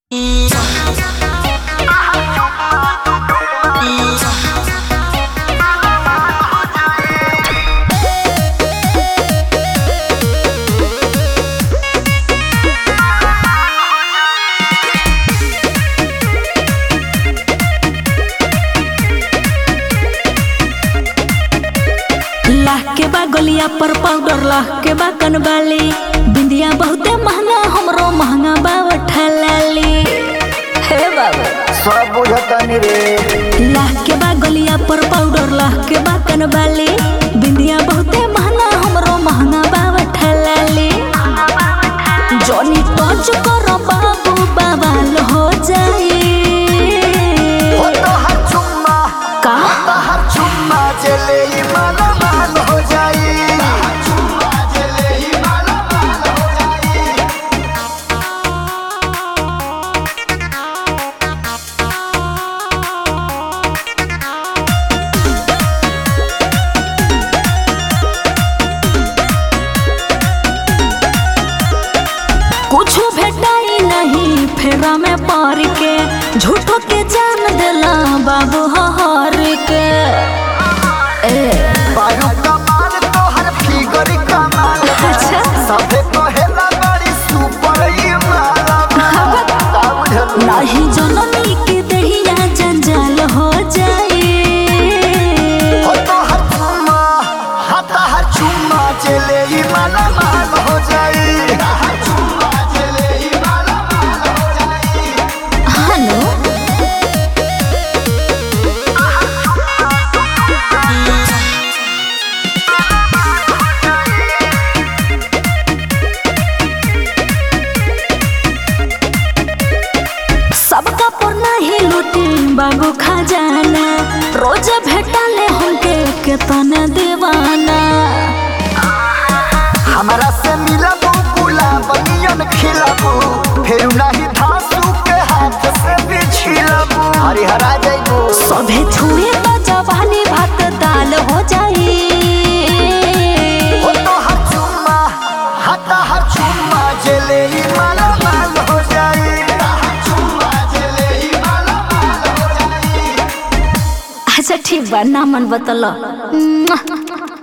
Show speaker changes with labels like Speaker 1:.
Speaker 1: गलिया पर पाउडर लह के बा कनबाली बिंदिया बहुते महंगा हमरो महंगा बा ठलाली हे बाबू
Speaker 2: सब बुझतनी रे
Speaker 1: लाह के बा गलिया पर पाउडर लाह के बा कनबाली बिंदिया बहुते महंगा हमरो महंगा बा ठलाली जॉनी टच कर बाबू बवाल हो जाई
Speaker 2: हो तो हर चुम्मा
Speaker 1: का
Speaker 2: तो हर चुम्मा चले ही माला माल हो जाई
Speaker 1: कुछ भेटाई नहीं फेरा में पार के झूठो के जान देला बाबू हर के ए
Speaker 2: बारू कमाल तो हर फिगर कमाल
Speaker 1: अच्छा।
Speaker 2: सबे कहेला बड़ी सुपर ही माला का बुझल
Speaker 1: नाही जननी के दहिया जंजाल हो जाए
Speaker 2: हो तो हर चुम्मा हाँ तो हर चुम्मा चले ही माला माल हो जाई हर चुम्मा चले ही माला माल हो जाई
Speaker 1: हनो सबका पर नहीं लूटी बाबू खजाना रोज भेटाले हमके केतना दीवाना
Speaker 2: हमारा से मिलबू गुलाब नियन खिलबू फिर नहीं धांसू के हाथ से भी छिलबू हरिहरा जइबू
Speaker 1: सभे छुए तो जवानी भात दाल हो जाई
Speaker 2: हो तो हर चुम्मा हता हर चुम्मा जले ही माला माल हो जाई हर चुम्मा जले ही माला माल हो जाई
Speaker 1: अच्छा ठीक बा नामन बतल